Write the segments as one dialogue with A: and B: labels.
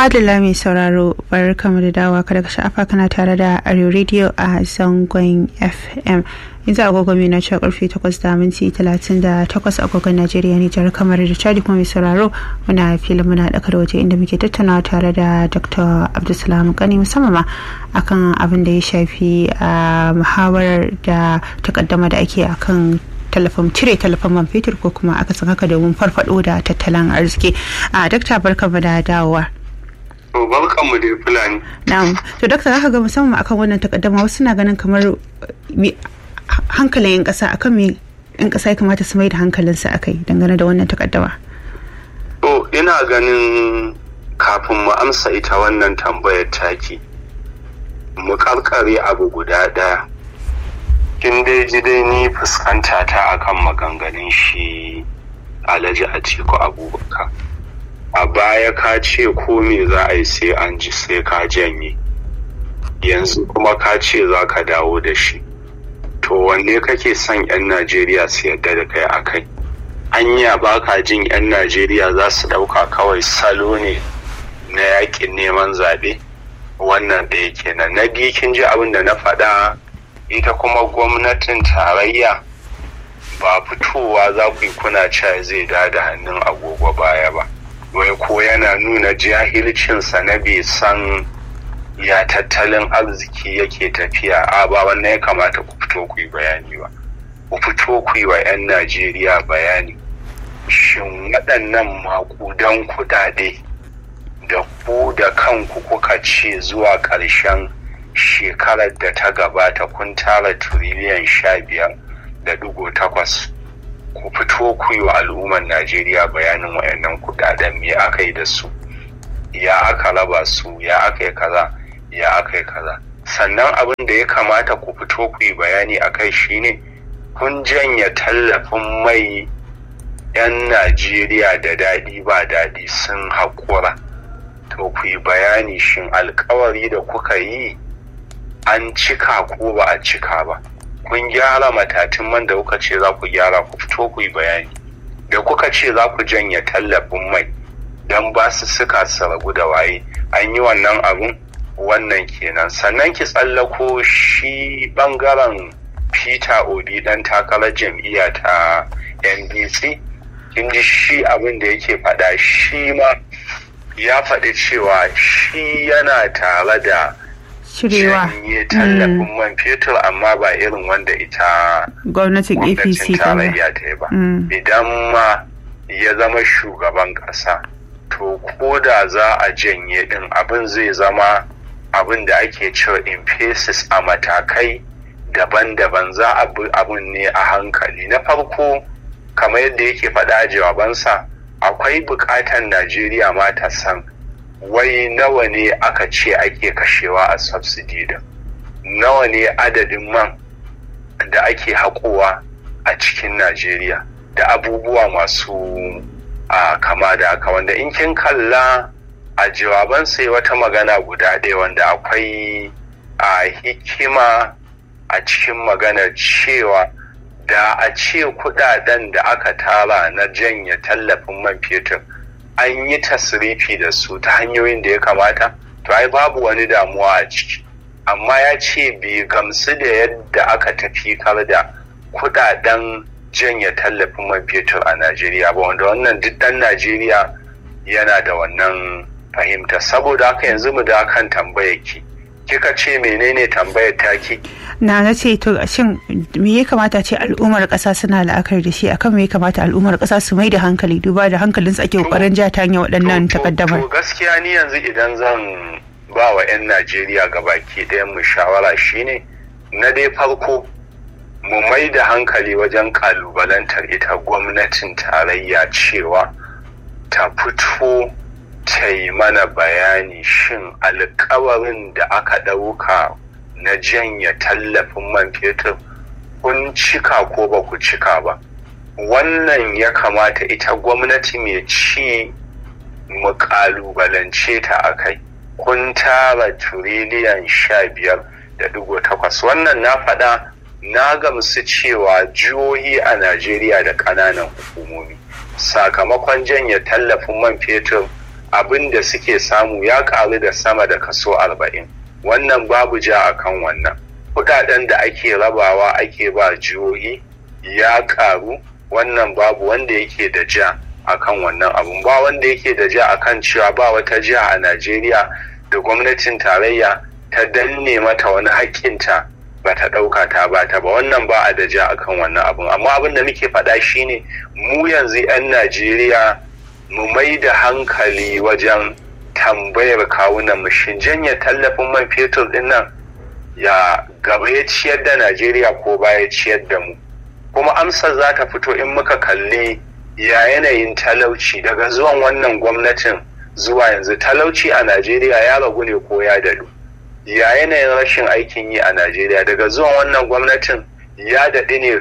A: Madalla mai sauraro bar kamar da dawa kada ka sha'afa kana tare da Arewa Radio a zangon FM. Yanzu agogo mai na cewa karfe 8 da minti 38 agogon Najeriya ne jihar kamar da Chadi kuma mai sauraro muna filin muna da waje inda muke tattaunawa tare da Dr. Abdulsalam Kani musamman ma akan abin da ya shafi a muhawarar da takaddama da ake akan tallafin cire tallafin man fetur ko kuma aka san haka domin farfado da tattalin arziki a dakta barka da dawowa
B: to barkan mu da fulani
A: na'am to dakta zaka ga musamman akan wannan takaddama wasu na ganin kamar hankalin yan kasa akan me yan kasa ya kamata su mai da hankalinsu akai dangane da wannan takaddama
B: to ina ganin kafin mu amsa ita wannan tambayar taki mu karkare abu guda daya kin dai ji dai ni fuskanta ta akan maganganun shi alhaji atiku abubakar a baya ka ce ko me za a yi sai an ji sai ka janye yanzu kuma ka ce za ka dawo da shi to wanne kake son 'yan najeriya su yarda da kai a kai anya ba ka jin 'yan najeriya za su ɗauka kawai salo ne na yakin neman zaɓe wannan da yake nan na biyu kin ji abin da na faɗa ita kuma gwamnatin tarayya ba fitowa za ku yi kuna cewa zai da da hannun agogo baya ba wai ko yana nuna jahilcinsa na bai san ya tattalin arziki yake tafiya a ba wannan ya kamata ku fito ku yi bayani ba ku fito ku yi wa 'yan najeriya bayani shin waɗannan makudan kuɗaɗe da ku da kanku kuka ce zuwa ƙarshen shekarar da ta gabata kun tara tiriliyan sha biyar da dugo takwas ku fito ku yi wa al'ummar najeriya bayanin wayannan kudaden me aka yi da su ya aka raba su ya aka yi kaza ya aka yi kaza sannan abin da ya kamata ku fito ku yi bayani a kai shine kun janya tallafin mai 'yan najeriya da daɗi ba daɗi sun haƙura to ku yi bayani shin alkawari da kuka yi an cika ko ba a cika ba kun gyara matatin man da kuka ce za ku gyara ku fito ku yi bayani da kuka ce za ku janye tallafin mai don ba su suka su ragu da waye an yi wannan abun wannan kenan sannan ki tsallako shi bangaren peter obi dan takarar jam'iyya ta ndc kin ji shi abin da yake faɗa shi ma ya faɗi cewa shi yana tare da
A: cirewa
B: janye tallafin man fetur amma ba irin wanda ita
A: gwamnatin apc
B: tarayya ta yi ba idan ma ya zama shugaban ƙasa to ko da za a janye din abin zai zama abin da ake cewa in phases a matakai daban-daban za a bi abin ne a hankali na farko kamar yadda yake faɗa jawabansa akwai buƙatar najeriya ma ta san wai nawa ne aka ce ake kashewa a subsidy din nawa ne adadin man da ake haƙowa a cikin najeriya da abubuwa masu a kama da haka wanda in kin kalla a jawaban sai wata magana guda ɗaya wanda akwai a hikima a cikin maganar cewa da a ce kudaden da aka tara na janye tallafin man fetur an yi tasrifi da su ta hanyoyin da ya kamata to ai babu wani damuwa a ciki amma ya ce bai gamsu da yadda aka tafi kar da kudaden janye tallafin man fetur a najeriya ba wanda wannan duk dan najeriya yana da wannan fahimta saboda haka yanzu mu da kan tambayar ki kika ce menene tambayar taki
A: na na ce to shin me ya kamata ce al'ummar kasa suna la'akari da shi akan me ya kamata al'ummar kasa su mai da hankali duba da hankalin su ake kokarin ja ta hanyar waɗannan takaddamar
B: to gaskiya ni yanzu idan zan ba wa 'yan najeriya gabaki ɗayan mu shawara shine na dai farko mu mai da hankali wajen kalubalantar ita gwamnatin tarayya cewa ta fito ta yi mana bayani shin alkawarin da aka ɗauka na janya tallafin man fetur kun cika ko ba ku cika ba wannan ya kamata ita gwamnati mai ci mu kalubalance ta a kai kun tara turiliyan sha biyar da digo takwas wannan na faɗa na gamsu cewa jihohi a najeriya da ƙananan hukumomi sakamakon janye tallafin man fetur abin da suke samu ya karu da sama da kaso arba'in wannan babu ja akan wannan kudaden da ake rabawa ake ba jihohi ya karu wannan babu wanda yake da ja akan wannan abun ba wanda yake da ja akan cewa ba wata jiha a najeriya da gwamnatin tarayya ta danne mata wani haƙƙinta ba ta ɗauka ta ba ta ba wannan ba a da ja akan wannan abun amma abin da muke faɗa shine mu yanzu 'yan najeriya mu mai da hankali wajen tambayar kawunan mu shin janye tallafin man fetur din nan ya gaba ya ciyar da najeriya ko baya ciyar da mu kuma amsar za ta fito in muka kalli ya yanayin talauci daga zuwan wannan gwamnatin zuwa yanzu talauci a najeriya ya ragu ne ko ya dadu ya yanayin rashin aikin yi a najeriya daga zuwan wannan gwamnatin ya daɗi ne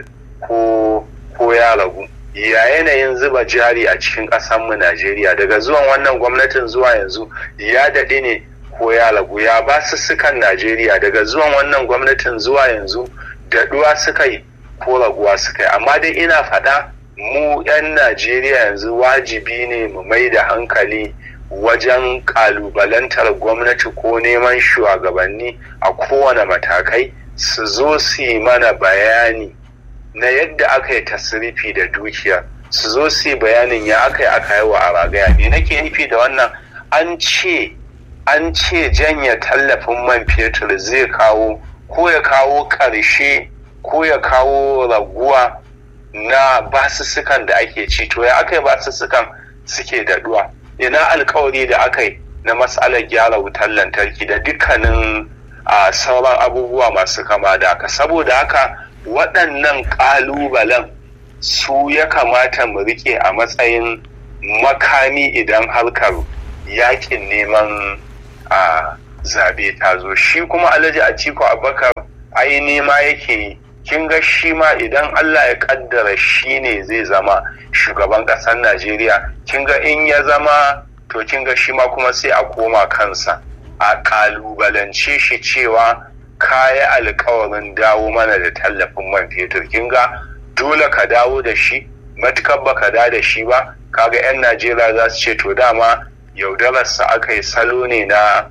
B: ko ya ragu ya yanayin zuba jari a cikin ƙasanmu najeriya daga zuwan wannan gwamnatin zuwa yanzu ya daɗi ne ko ya ragu ya basussukan najeriya daga zuwan wannan gwamnatin zuwa yanzu daɗuwa suka yi ko raguwa suka yi amma dai ina faɗa mu 'yan najeriya yanzu wajibi ne mu mai da hankali wajen kalubalantar gwamnati ko neman shugabanni a kowane matakai su zo su yi mana bayani na yadda aka yi tasirifi da dukiya su zo su yi bayanin ya aka yi aka yi wa a ragaya me nake nufi da wannan an ce an ce janye tallafin man fetur zai kawo ko ya kawo ƙarshe ko ya kawo raguwa na basussukan da ake ci to ya aka yi basussukan suke daɗuwa ina alkawari da aka yi na matsalar gyara wutar lantarki da dukkanin sauran abubuwa masu kama da haka saboda haka waɗannan ƙalubalen su ya kamata mu rike a matsayin makami idan harkar yakin neman a zabe ta zo shi kuma alhaji a ciko abakar ai nema yake yi kin ga shi ma idan allah ya kaddara shi ne zai zama shugaban ƙasar najeriya kin ga in ya zama to kin ga shi ma kuma sai a koma kansa a kalubalance shi cewa kayi alkawarin dawo mana da tallafin man fetur kin ga dole ka dawo da shi matukar baka da da shi ba kaga 'yan najeriya za su ce to dama yaudararsa aka yi salo ne na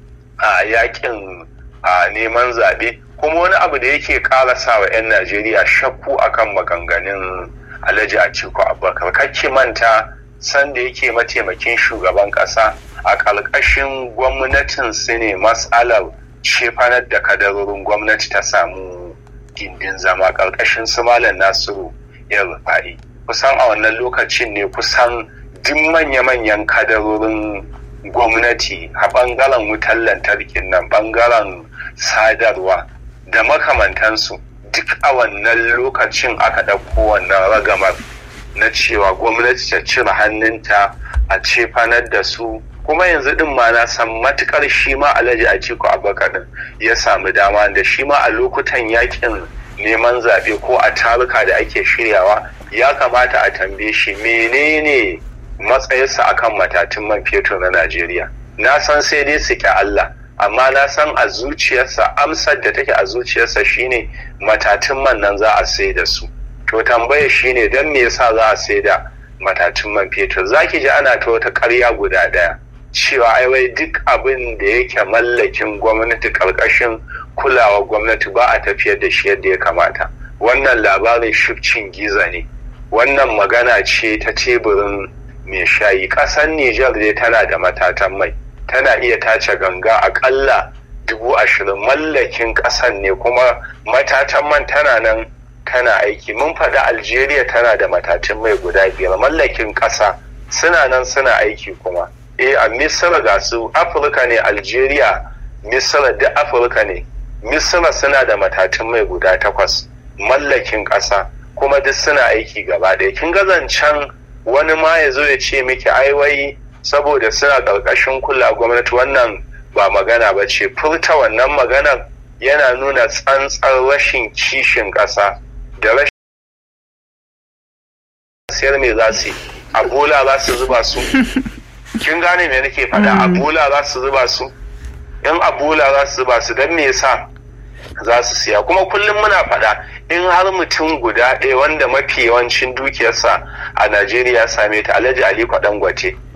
B: a yakin a neman zaɓe kuma wani abu da yake ƙara sa wa 'yan najeriya shakku akan maganganun alhaji atiku abubakar kake manta sanda yake mataimakin shugaban ƙasa a ƙarƙashin gwamnatin su ne matsalar cefanar da kadarorin gwamnati ta samu gindin zama ƙarƙashin su malam nasiru yan rufa'i kusan a wannan lokacin ne kusan duk manya-manyan kadarorin gwamnati a ɓangaren wutar lantarkin nan ɓangaren sadarwa da makamantansu duk a wannan lokacin aka ɗauko wannan ragamar na cewa gwamnati ta cire hannunta a cefanar da su kuma yanzu din ma na san matukar shi ma alhaji a ciko abubakar din ya samu dama da shi ma a lokutan yakin neman zaɓe ko a taruka da ake shiryawa ya kamata a tambaye shi menene matsayinsa akan matatun man fetur na najeriya na san sai dai su ƙi allah amma na san a zuciyarsa amsar da take a zuciyarsa shine matatun man nan za a sai da su to tambaya shine don me yasa za a sai da matatun man fetur zaki ji ana ta wata ƙarya guda ɗaya cewa ai wai duk abin da yake mallakin gwamnati ƙarƙashin kulawa gwamnati ba a tafiyar da shi yadda ya kamata wannan labarin shifcin giza ne wannan magana ce ta teburin mai shayi ƙasar Nijar dai tana da matatan mai tana iya tace ganga aƙalla dubu ashirin mallakin ƙasar ne kuma matatan man tana nan tana aiki mun faɗi algeria tana da matatun mai guda biyar mallakin ƙasa suna nan suna aiki kuma eh a misira ga su afirka ne algeria misira da afirka ne misira suna da matatun mai guda takwas mallakin ƙasa kuma duk suna aiki gaba ɗaya kin ga zancen wani ma ya zo ya ce miki ai wai saboda suna ƙarƙashin kula gwamnati wannan ba magana ba ce furta wannan maganar yana nuna tsantsar rashin kishin ƙasa da rashin siyar me za su yi a bola za su zuba su kin gane me nake faɗa a bola za su zuba su in a bola za su zuba su don me yasa za su siya kuma kullum muna faɗa in har mutum guda ɗaya wanda mafi yawancin dukiyarsa a najeriya same ta alhaji aliko dangote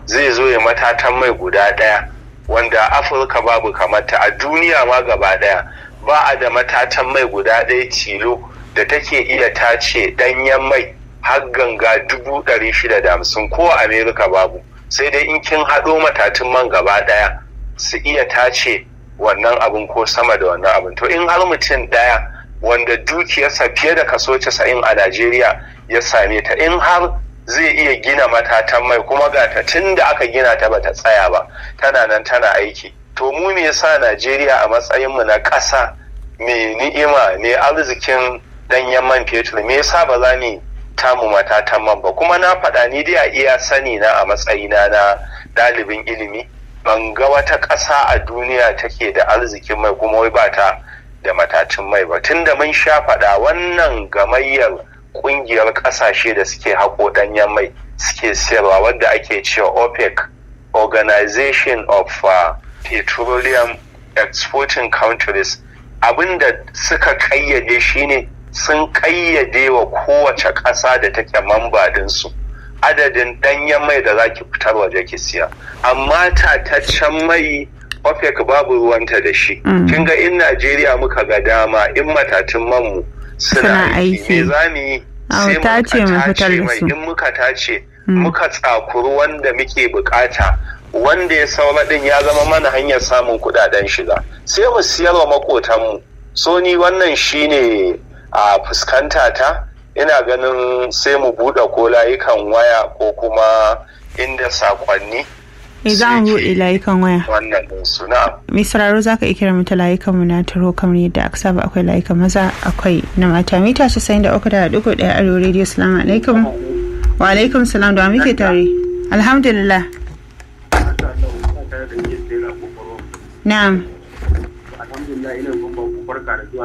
B: zai zo ya matatan mai guda ɗaya wanda afirka babu kamata a duniya ma gaba ɗaya ba a da matatan mai guda ɗaya tilo da take iya tace ɗanyen mai har ganga dubu ɗari shida da hamsin ko a amerika babu sai dai in kin haɗo matatun man gaba ɗaya su iya tace wannan abin ko sama da wannan abin to in har mutum ɗaya wanda dukiyarsa fiye da kaso casa'in a najeriya ya same ta in har zai iya gina matatan mai kuma ga ta tun da aka gina ta bata tsaya ba tana nan tana aiki to mu me yasa najeriya a matsayinmu na ƙasa mai ni'ima mai arzikin ɗanyen man fetur me yasa ba za ni tamu matatan man ba kuma na faɗa ni dai a iya sani na a matsayina na ɗalibin ilimi ban ga wata ƙasa a duniya take da arzikin mai kuma wai ba ta da matacin mai ba tunda mun sha faɗa wannan gamayyar ƙungiyar ƙasashe da suke haƙo ɗanyen mai suke siyarwa wadda ake cewa opec organization of uh, petroleum exporting countries abinda suka ƙayyade shine sun ƙayyade wa kowace ƙasa da take mamba ɗinsu adadin ɗanyen mai da za ki fitar waje ki siya amma tataccen mai OPEC babu ruwanta da shi kin ga in Najeriya muka ga dama in matatun manmu suna aiki me za mu yi sai muka tace mai in muka tace muka tsakuru wanda muke bukata wanda ya saura din ya zama mana hanyar samun kudaden shiga sai mu siyar wa makotanmu so ni wannan shine a fuskanta ta ina ganin sai mu buɗe ko layukan waya ko kuma inda sakonni
A: Me za mu buɗe layukan waya?
B: Wannan ɗin suna.
A: Mai sauraro za ka iya kira mata layukan mu na taro kamar yadda aka saba akwai layukan maza akwai na mata. Mita casa'in da uku da ɗigo ɗaya arewa rediyo salamu alaikum. Wa alaikum salam da muke tare. Alhamdulillah. Na'am.
C: Alhamdulillah ina kuma barka da zuwa